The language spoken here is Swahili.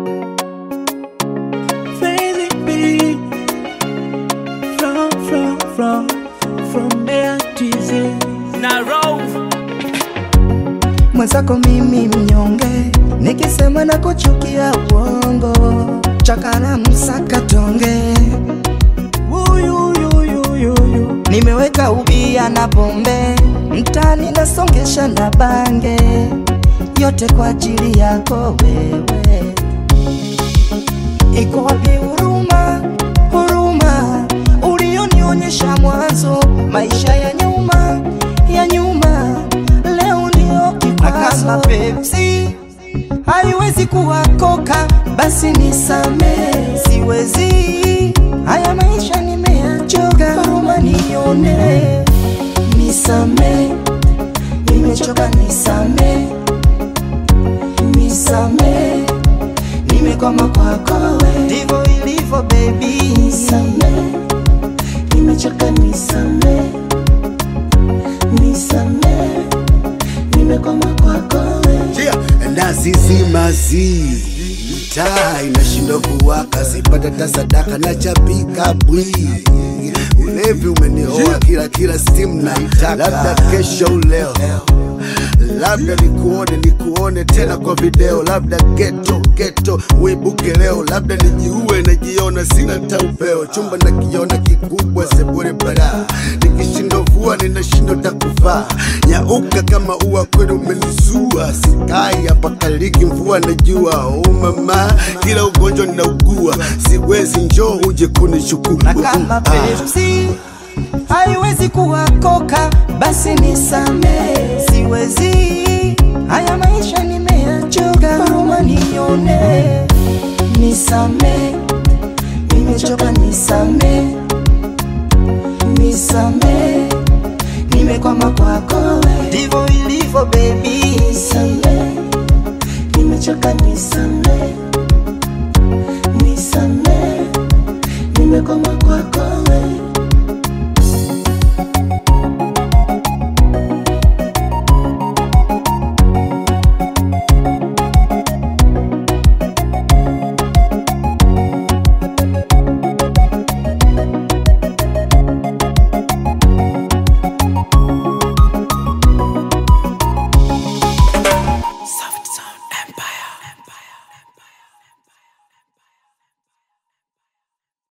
Crazy be from from from from there to Z. na roll mwenzako mimi mnyonge, nikisema na kuchukia uongo, chakana msaka tonge, Uyuyuyuyuyu. nimeweka ubia na pombe, mtani nasongesha na bange, yote kwa ajili yako wewe. Iko wapi huruma, huruma ulionionyesha mwanzo, maisha ya nyuma ya nyuma, leo ndio kikwazo. Kama Pepsi haiwezi kuwa koka, basi nisame, siwezi haya maisha nimeyachoka, huruma nione, nisame, nimechoka, nisame, nisame nimekwama kwako we, ndivyo ilivyo baby, nisame, nimechoka, nisame, nisame, nimekwama kwako we. Yeah, nazizimazi taa inashindwa kuwaka, sipata ta sadaka na chapika bwi ulevi umenioa kila kila simu naitaka, labda kesho uleo labda nikuone nikuone tena kwa video, labda geto geto uibuke leo, labda nijiue najiona sina taupeo, chumba nakiona kikubwa sebure bara, nikishindwa vua ninashindwa takuvaa, nyauka kama ua kwenu umenizua, sikai hapa kaliki mvua najua, oh mama, kila ugonjwa ninaugua, siwezi njoo uje kunishukuru na kama Pepsi haiwezi kuwa koka, basi nisame, siwezi haya maisha nimeyachoka, huruma nione, nisame, nimechoka, nisame, nisame, nimekwama kwako we, ndivyo ilivyo baby,